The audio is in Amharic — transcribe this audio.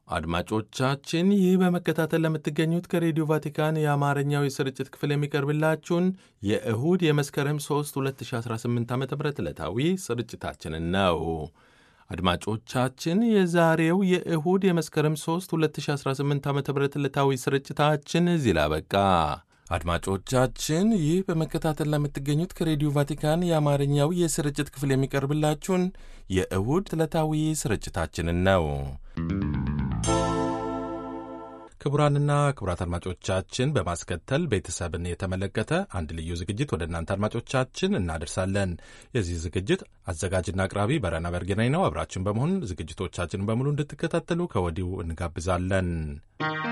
አድማጮቻችን ይህ በመከታተል ለምትገኙት ከሬዲዮ ቫቲካን የአማርኛው የስርጭት ክፍል የሚቀርብላችሁን የእሁድ የመስከረም 3 2018 ዓ ም ዕለታዊ ስርጭታችንን ነው። አድማጮቻችን የዛሬው የእሁድ የመስከረም 3 2018 ዓ ም ዕለታዊ ስርጭታችን እዚህ ላይ አበቃ። አድማጮቻችን ይህ በመከታተል ለምትገኙት ከሬዲዮ ቫቲካን የአማርኛው የስርጭት ክፍል የሚቀርብላችሁን የእሁድ ዕለታዊ ስርጭታችንን ነው። ክቡራንና ክቡራት አድማጮቻችን በማስከተል ቤተሰብን የተመለከተ አንድ ልዩ ዝግጅት ወደ እናንተ አድማጮቻችን እናደርሳለን። የዚህ ዝግጅት አዘጋጅና አቅራቢ በረና በርጌናኝ ነው። አብራችን በመሆን ዝግጅቶቻችን በሙሉ እንድትከታተሉ ከወዲሁ እንጋብዛለን።